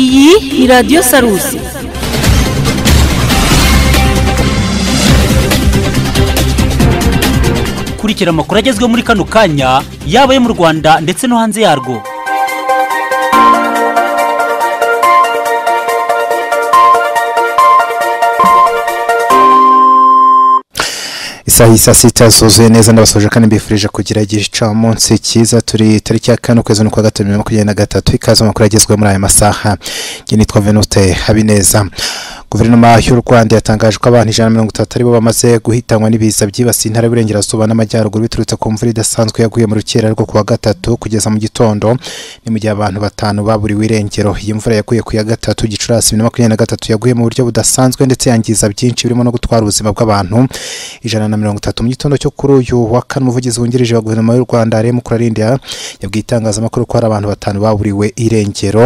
iyi ni radiyo sarusi kurikira amakuru agezweho muri kano kanya yaba ayo mu rwanda ndetse no hanze yarwo isaha y'i saa sita zuzuye neza ndabasoje kandi mbifurije kugira igicamunsi cyiza turi tariki ya kane ukwezi n'ukwa gatatu bibiri na makumyabiri na gatatu ikaze amakuru agezweho muri aya masaha njye nitwa venute habineza guverinoma y'u rwanda yatangaje ko abantu ijana na mirongo itatu aribo bamaze guhitanwa n'ibiza byibasiye intara y'uburengerazuba n'amajyaruguru biturutse ku mvura idasanzwe yaguye mu rukera rwo kuwa gatatu kugeza mu gitondo ni mu gihe abantu batanu baburiwe irengero iyi mvura yaguye ku ya gatatu gicurasi bibiri na makumyabiri na gatatu yaguye mu buryo budasanzwe ndetse yangiza byinshi birimo no gutwara ubuzima bw'abantu ijana na mirongo itatu mu gitondo cyo kuri uyu wa kane umuvugizi wungirije wa guverinoma y'u rwanda rm kurarindira yabwiye itangazamakuru ko hari abantu batanu baburiwe irengero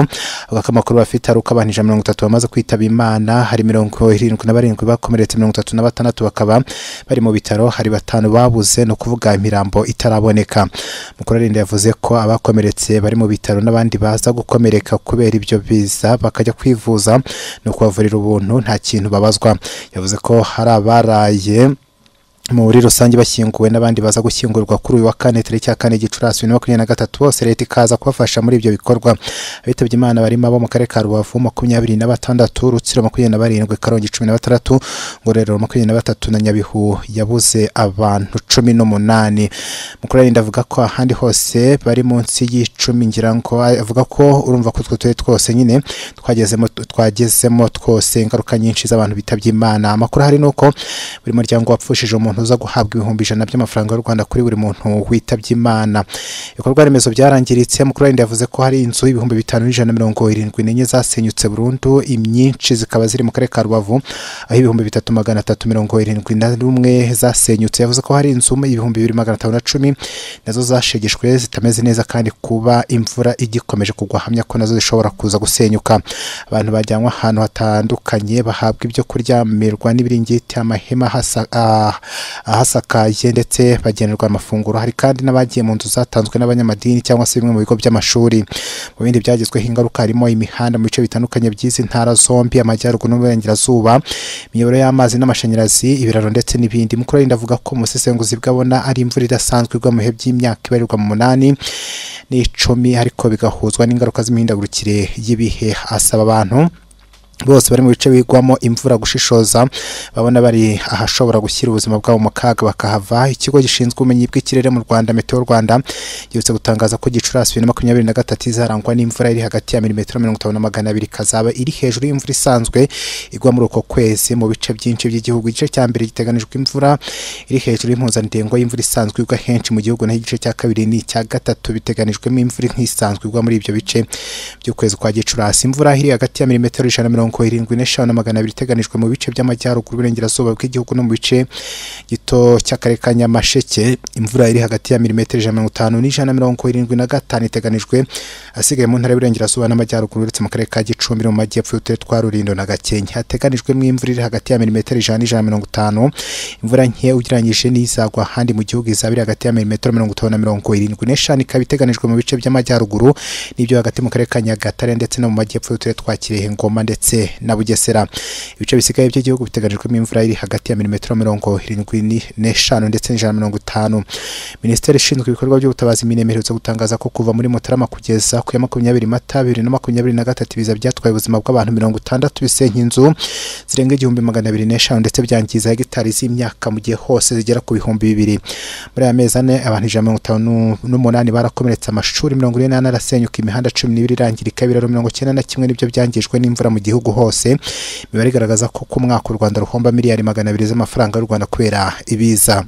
avuga ko amakuru bafite ari uko abantu ijana na mirongo itatu bamaze kwitaba imana hari mirongo irindwi na barindwi bakomeretse mirongo itatu na batandatu bakaba bari mu bitaro hari batanu babuze ni ukuvuga imirambo itaraboneka mukurarindira yavuze ko abakomeretse bari mu bitaro n'abandi baza gukomereka kubera ibyo biza bakajya kwivuza ni ukubavurira ubuntu nta kintu babazwa yavuze ko hari abaraye muri rusange bashyinguwe n'abandi baza gushyingurwa kuri uyu wa kane tariki ya kane gicurasi bibiri na makumyabiri na gatatu bose leta ikaza kubafasha muri ibyo bikorwa abitabye imana barimo abo mu karere ka rubavu makumyabiri na batandatu rutsiro makumyabiri na barindwi karongi cumi na batandatu ngororero makumyabiri na batatu na nyabihu yabuze abantu cumi n'umunani mukurarinda avuga ko ahandi hose bari munsi y'icumi ngira ngo avuga ko urumva ko utwo turere twose nyine twagezemo twagezemo twose ingaruka nyinshi z'abantu bitabye imana amakuru ahari ni uko buri muryango wapfushije umuntu umuntu uza guhabwa ibihumbi ijana by'amafaranga y'u rwanda kuri buri muntu witabye imana ibikorwa remezo byarangiritse mukuru wenda yavuze ko hari inzu ibihumbi bitanu n'ijana mirongo irindwi n'enye zasenyutse burundu imyinshi zikaba ziri mu karere ka rubavu aho ibihumbi bitatu magana atatu mirongo irindwi na rumwe zasenyutse yavuze ko hari inzu ibihumbi bibiri magana atanu na cumi nazo zashegeshwe zitameze neza kandi kuba imvura igikomeje kugwa hamya ko nazo zishobora kuza gusenyuka abantu bajyanwa ahantu hatandukanye bahabwa ibyo kuryamirwa n'ibiringiti amahema hasa ah, ahasakaye ndetse bagenerwa amafunguro hari kandi n'abagiye mu nzu zatanzwe n'abanyamadini cyangwa se bimwe mu bigo by'amashuri mu bindi byagezweho ingaruka harimo imihanda mu bice bitandukanye by'izi ntara zombi amajyaruguru n'uburengerazuba imiyoboro y'amazi n'amashanyarazi ibiraro ndetse n'ibindi mukuru avuga ko umusesenguzi bwabona ari imvura idasanzwe igwa mu bihe by'imyaka ibarirwa mu munani n'icumi ariko bigahuzwa n'ingaruka z'imihindagurikire y'ibihe asaba abantu bose bari mu bice bigwamo imvura gushishoza babona bari ahashobora gushyira ubuzima bwabo mu kaga bakahava ikigo gishinzwe ubumenyi bw'ikirere mu rwanda meteo rwanda giherutse gutangaza ko gicurasi bibiri na makumyabiri na gatatu izarangwa n'imvura iri hagati ya milimetero mirongo itanu na magana abiri ikazaba iri hejuru y'imvura isanzwe igwa muri uko kwezi mu bice byinshi by'igihugu igice cya mbere giteganijwe imvura iri hejuru y'impuzandengo y'imvura isanzwe igwa henshi mu gihugu naho igice cya kabiri n'icya gatatu biteganijwemo imvura nk'isanzwe igwa muri ibyo bice by'ukwezi kwa gicurasi imvura iri hagati ya milimetero ijana mirongo mirongo irindwi n'eshanu na magana abiri iteganijwe mu bice by'amajyaruguru uburengerazuba bw'igihugu no mu bice gito cy'akarere ka nyamasheke imvura iri hagati ya milimetero ijana mirongo itanu n'ijana na mirongo irindwi na gatanu iteganijwe asigaye mu ntara y'uburengerazuba n'amajyaruguru uretse mu karere ka gicumbi no mu majyepfo y'uturere twa rurindo na gakenke hateganijwemo imvura iri hagati ya milimetero ijana n'ijana na mirongo itanu imvura nke ugereranyije n'izagwa ahandi mu gihugu izaba iri hagati ya milimetero mirongo itanu na mirongo irindwi n'eshanu ikaba iteganijwe mu bice by'amajyaruguru n'ibyo hagati mu karere ka nyagatare ndetse no mu majyepfo y'uturere twa kirehe ngoma ndetse na bugesera ibice bisigaye by'igihugu biteganyijwemo imvura iri hagati ya milimetero mirongo irindwi n'eshanu ndetse n'ijana na mirongo itanu minisiteri ishinzwe ibikorwa by'ubutabazi mine iherutse gutangaza ko kuva muri mutarama kugeza ku ya makumyabiri mata bibiri na makumyabiri na gatatu ibiza byatwaye ubuzima bw'abantu mirongo itandatu bisenya inzu zirenga igihumbi magana abiri n'eshanu ndetse byangiza hegitari z'imyaka mu gihe hose zigera ku bihumbi bibiri muri aya mezi ane abantu ijana mirongo itanu n'umunani barakomeretse amashuri mirongo ine n'ane arasenyuka imihanda cumi n'ibiri irangirika ibiraro mirongo icyenda na kimwe n'ibyo byangijwe n'imvura mu gihugu gihugu hose imibare igaragaza ko ku mwaka u rwanda ruhomba miliyari magana abiri z'amafaranga y'u rwanda kubera ibiza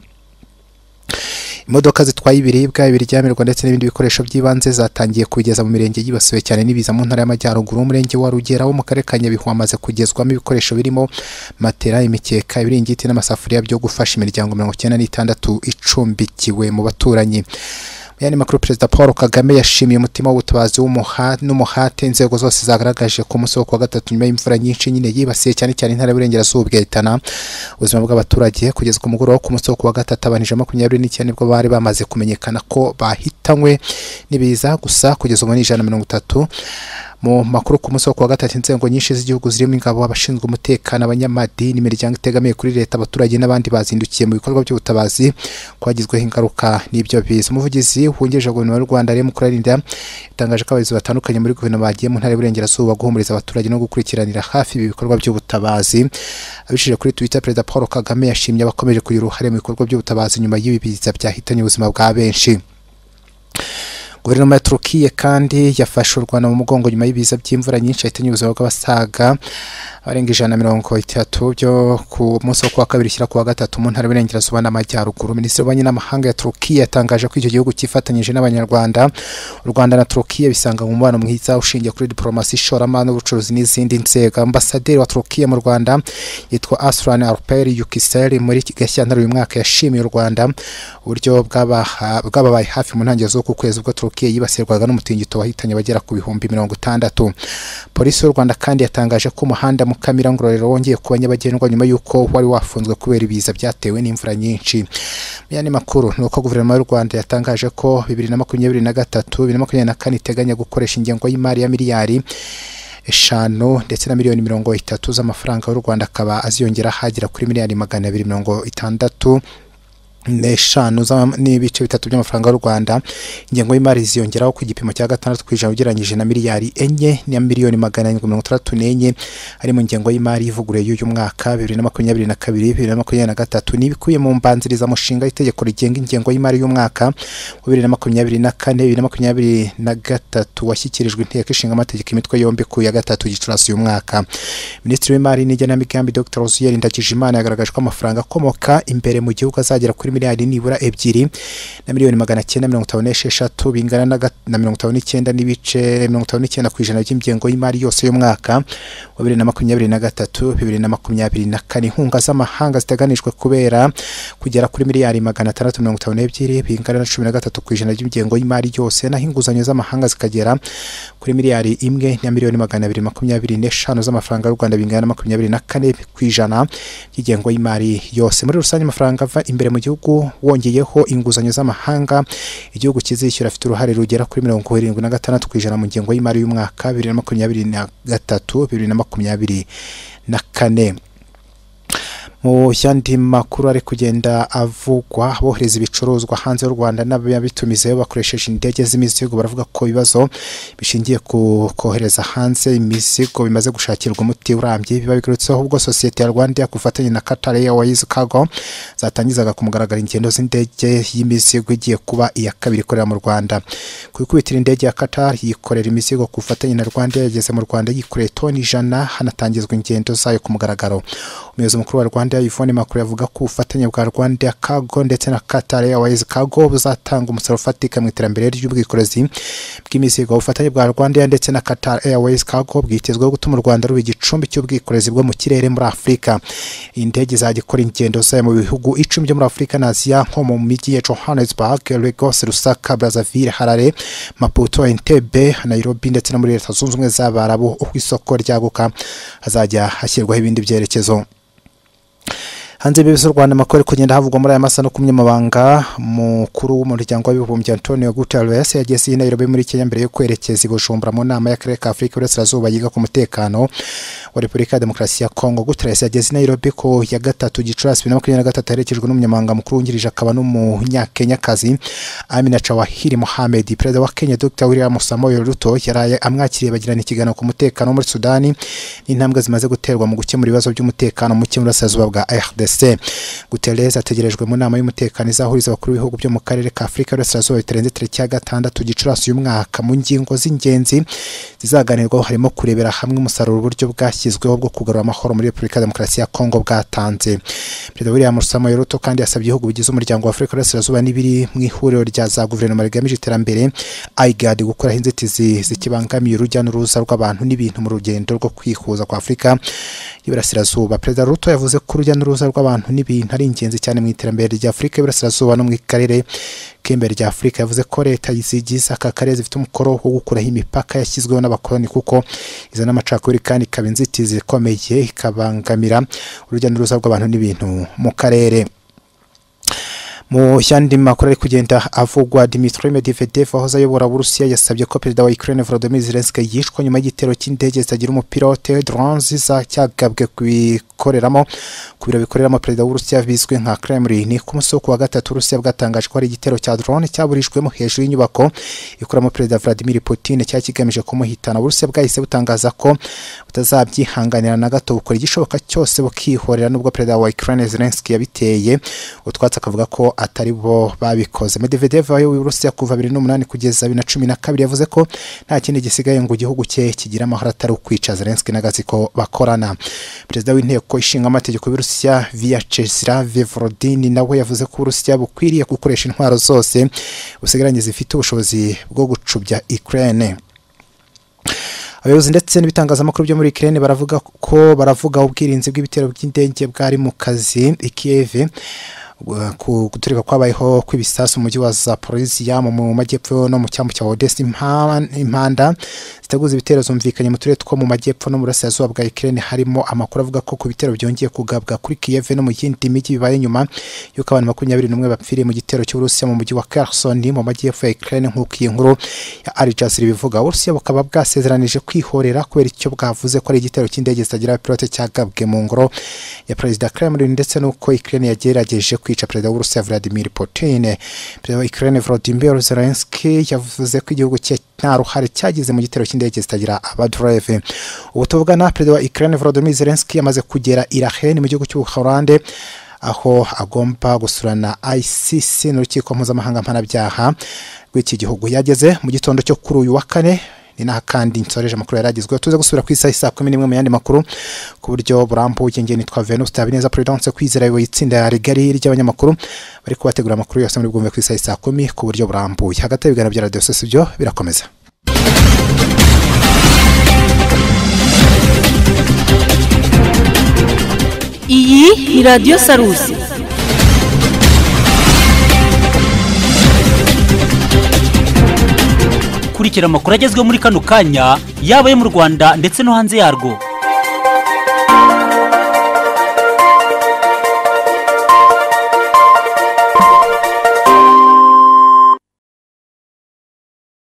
imodoka zitwaye ibiribwa ibiryamirwa ndetse n'ibindi bikoresho by'ibanze zatangiye kubigeza mu mirenge yibasiwe cyane n'ibiza mu ntara y'amajyaruguru umurenge wa rugera wo mu karere ka nyabihu hamaze kugezwamo ibikoresho birimo matera imikeka ibiringiti n'amasafuriya byo gufasha imiryango mirongo icyenda n'itandatu icumbikiwe mu baturanyi yandi makuru perezida paul kagame yashimiye umutima w'ubutabazi n'umuhate inzego zose zagaragaje ku munsi wo kuwa gatatu nyuma y'imvura nyinshi nyine yibasiye cyane cyane intara y'uburengerazuba igahitana ubuzima bw'abaturage kugeza ku mugoroba wo ku munsi wo kuwa gatatu abantu ijana makumyabiri n'icyenda nibwo bari bamaze kumenyekana ko bahitanywe n'ibiza gusa kugeza ubu ni ijana na mirongo itatu mu makuru ku munsi wo kuwa gatatu inzego nyinshi z'igihugu zirimo ingabo abashinzwe umutekano abanyamadini imiryango itegamiye kuri leta abaturage n'abandi bazindukiye mu bikorwa by'ubutabazi kwagizweho ingaruka n'ibyo biza umuvugizi wungirije wa guverinoma y'u rwanda rero mukurarinda yatangaje ko abayobozi batandukanye muri guverinoma bagiye mu ntara y'uburengerazuba guhumuriza abaturage no gukurikiranira hafi ibi bikorwa by'ubutabazi abicishije kuri twitter perezida paul kagame yashimye abakomeje kugira uruhare mu bikorwa by'ubutabazi nyuma y'ibi biza byahitanye ubuzima bwa benshi guverinoma ya turukiye kandi yafashe u rwanda mu mugongo nyuma y'ibiza by'imvura nyinshi yahitanye ubuzima bw'abasaga abarenga ijana na mirongo itatu byo ku munsi wo kuwa kabiri ushyira kuwa gatatu mu ntara y'uburengerazuba n'amajyaruguru minisitiri w'ububanyi n'amahanga ya turukiye yatangaje ko icyo gihugu cyifatanyije n'abanyarwanda u rwanda na turukiye bisanga mu mubano mwiza ushingiye kuri diporomasi ishoramari n'ubucuruzi n'izindi nzego ambasaderi wa turukiye mu rwanda yitwa asran arperi yukiseri muri gashyantare uyu mwaka yashimiye u rwanda uburyo bwabaha- bwababaye hafi mu ntangiriro z'uku kwezi ubwo turukiye Turukiya yibasirwaga n'umutingito wahitanye abagera ku bihumbi mirongo itandatu polisi y'u rwanda kandi yatangaje ko umuhanda mukamira ngororero wongeye kuba nyabagendwa nyuma y'uko wari wafunzwe kubera ibiza byatewe n'imvura nyinshi mu yandi makuru ni uko guverinoma y'u rwanda yatangaje ko bibiri na makumyabiri na gatatu bibiri na makumyabiri na kane iteganya gukoresha ingengo y'imari ya miliyari eshanu ndetse na miliyoni mirongo itatu z'amafaranga y'u rwanda akaba aziyongera hagera kuri miliyari magana abiri mirongo itandatu n'eshanu za- n'ibice bitatu by'amafaranga y'u rwanda ingengo y'imari ziyongeraho ku gipimo cya gatandatu ku ijana ugereranyije na miliyari enye na miliyoni magana arindwi mirongo itandatu n'enye harimo ingengo y'imari ivuguruye y'uyu mwaka bibiri na makumyabiri na kabiri bibiri na makumyabiri na gatatu ni ibikubiye mu mbanzirizamushinga y'itegeko rigenga ingengo y'imari y'umwaka wa bibiri na makumyabiri na kane bibiri na makumyabiri na gatatu washyikirijwe inteko ishinga amategeko imitwe yombi ku ya gatatu gicurasi uyu mwaka minisitiri w'imari n'igenamigambi dr rosiyeri ndagijimana yagaragaje ko amafaranga akomoka imbere mu gihugu azagera kuri miliyari nibura ebyiri na miliyoni magana cyenda mirongo itanu n'esheshatu bingana na ga- na mirongo itanu n'icyenda n'ibice mirongo itanu n'icyenda ku ijana by'ingengo y'imari yose y'umwaka wa bibiri na makumyabiri na gatatu bibiri na makumyabiri na kane inkunga z'amahanga ziteganijwe kubera kugera kuri miliyari magana atandatu mirongo itanu n'ebyiri bingana na cumi na gatatu ku ijana by'ingengo y'imari yose naho inguzanyo z'amahanga zikagera kuri miliyari imwe na miliyoni magana abiri makumyabiri n'eshanu z'amafaranga y'u rwanda bingana na makumyabiri na kane ku ijana by'ingengo y'imari yose muri rusange amafaranga ava imbere mu gihugu wongeyeho inguzanyo z'amahanga igihugu kizishyura afite uruhare rugera kuri mirongo irindwi na gatandatu ku ijana mu ngengo y'imari y'umwaka bibiri na makumyabiri na gatatu bibiri na makumyabiri na kane mu yandi makuru ari kugenda avugwa bohereza ibicuruzwa hanze y'u rwanda n'ababitumizayo bakoresheje indege z'imizigo baravuga ko ibibazo bishingiye ku kohereza hanze imizigo bimaze gushakirwa umuti urambye biba bigarutseho ubwo sosiyete ya rwanda ku bufatanye na qatar airways cargo zatangizaga ku mugaragaro ingendo z'indege y'imizigo igiye kuba iya kabiri ikorera mu rwanda ku ikubitiro indege ya qatar yikorera imizigo ku bufatanye na rwanda yageze mu rwanda yikoreye toni ijana hanatangizwa ingendo zayo ku mugaragaro umuyobozi mukuru wa rwanda yvonne makuru yavuga ko ubufatanye bwa rwanda cargo ndetse na qatar airways cargo buzatanga umusaruro ufatika mu iterambere ry'ubwikorezi bw'imizigo ubufatanye bwa rwanda ndetse na qatar airways cargo bwitezweho gutuma u rwanda ruba igicumbi cy'ubwikorezi bwo mu kirere muri afurika iyi ndege izajya ikora ingendo zayo mu bihugu icumi byo muri afurika na aziya nko mu mijyi ya johannesburg lagos rusaka brazzaville harare maputo entebbe nairobi ndetse no muri leta zunze ubumwe z'abarabu uko isoko ryaguka hazajya hashyirwaho ibindi byerekezo hanze y'ibibi z'u rwanda amakuru ari kugenda havugwa muri aya masaha no ku munyamabanga mukuru w'umuryango w'abibumbye antonio guterres yageze i nairobi muri kenya mbere yo kwerekeza i bujumbura mu nama y'akarere ka afurika y'uburasirazuba yiga ku mutekano wa repubulika ya demokarasi ya kongo guterres yageze i nairobi ku ya gatatu gicurasi bibiri na makumyabiri na gatatu aherekejwe n'umunyamabanga mukuru wungirije akaba n'umunyakenyakazi amina chawahiri mohamed perezida wa kenya dr william samoei ruto yaraye amwakiriye bagirana ikiganiro ku mutekano wo muri sudani n'intambwe zimaze guterwa mu gukemura ibibazo by'umutekano muke mu burasirazuba bwa rdc guterres ategerejwe mu nama y'umutekano izahuriza abakuru b'ibihugu byo mu karere ka afurika y'uburasirazuba bitarenze tariki ya gatandatu gicurasi uyu mwaka mu ngingo z'ingenzi zizaganirwaho harimo kurebera hamwe umusaruro uburyo bwashyizweho bwo kugarura amahoro muri repubulika ya demokarasi ya kongo bwatanze perezida william samoei ruto kandi yasabye ibihugu bigize umuryango wa afurika y'uburasirazuba n'ibiri mu ihuriro rya za guverinoma rigamije iterambere igad gukuraho inzitizi zikibangamiye urujya n'uruza rw'abantu n'ibintu mu rugendo rwo kwihuza kwa afurika y'iburasirazuba perezida ruto yavuze ko urujya n'uruza rw'abantu n'ibintu ari ingenzi cyane mu iterambere rya afurika y'iburasirazuba no mu karere k'imbere rya afurika yavuze ko leta zigize aka karere zifite umukoro wo gukuraho imipaka yashyizweho n'abakoloni kuko izana amacakubiri kandi ikaba inzitizi ikomeye ikabangamira urujya n'uruza rw'abantu n'ibintu mu karere mu yandi makuru ari kugenda avugwa dimitri medvedev wahoze ayobora uburusiya yasabye ko perezida wa ukraine volodymyr zelensky yishwe nyuma y'igitero cy'indege zitagira umupilote drones zacyagabwe kubikoreramo ku biro bikoreramo perezida w'uburusiya bizwi nka kremlin ku munsi wo kuwa gatatu uburusiya bwatangaje ko hari igitero cya drone cyaburijwemo hejuru y'inyubako ikoramo perezida vladimir putin cyari kigamije kumuhitana uburusiya bwahise butangaza ko butazabyihanganira na gato bukora igishoboka cyose bukihorera nubwo perezida wa ukraine zelensky yabiteye utwatsi akavuga ko atari bo babikoze medvedev wayoboye uburusiya kuva bibiri n'umunani kugeza bibiri na cumi na kabiri yavuze ko nta kindi gisigaye ngo igihugu cye kigire amahoro atari ukwica zelensky n'agatsiko bakorana perezida w'inteko ishinga amategeko y'uburusiya vyacheslav volodin nawe yavuze ko uburusiya bukwiriye gukoresha intwaro zose busigaranye zifite ubushobozi bwo gucubya ukraine abayobozi ndetse n'ibitangazamakuru byo muri Ukraine baravuga ko baravuga ubwirinzi bw'ibitero by'indege bwari mu kazi i Kiev ku guturika kwabayeho kw'ibisasu mu mujyi wa zaporizia mu majyepfo no mu cyambu cya odesi impanda ziteguza ibitero zumvikanye mu turere two mu majyepfo no mu burasirazuba bwa ikirere harimo amakuru avuga ko ku bitero byongeye kugabwa kuri kiyeve no mu yindi mijyi bibaye nyuma y'uko abantu makumyabiri n'umwe bapfiriye mu gitero cy'uburusiya mu mujyi wa kersoni mu majyepfo ya ikirere nk'uko iyi nkuru ya arijaziri bivuga uburusiya bukaba bwasezeranije kwihorera kubera icyo bwavuze ko ari igitero cy'indege zitagira pilote cyagabwe mu ngoro ya perezida kremlin ndetse n'uko ikirere yagerageje kwiha kwica perezida w'uburusiya vladimir putin perezida wa ukraine volodymyr zelensky yavuze ko igihugu cye nta ruhare cyagize mu gitero cy'indege zitagira abadureve ubu tuvugana perezida wa ukraine volodymyr zelensky yamaze kugera iraheni mu gihugu cy'ubuholande aho agomba gusura na icc n'urukiko mpuzamahanga mpanabyaha rw'iki gihugu yageze mu gitondo cyo kuri uyu wa kane ni naha kandi nsoreje amakuru yaragezweho tuze gusubira ku isaha saa kumi n'imwe mu yandi makuru ku buryo burambuye nge nitwa venus habineza prudence kwizera ayoboye itsinda rigari ry'abanyamakuru bari kubategura amakuru yose muri bwumve ku isaha saa kumi ku buryo burambuye hagati y'ibiganiro bya radiyo sosiyete byo birakomeza iyi ni radiyo sarusi kurikira amakuru agezweho muri kano kanya yaba ayo mu rwanda ndetse no hanze yarwo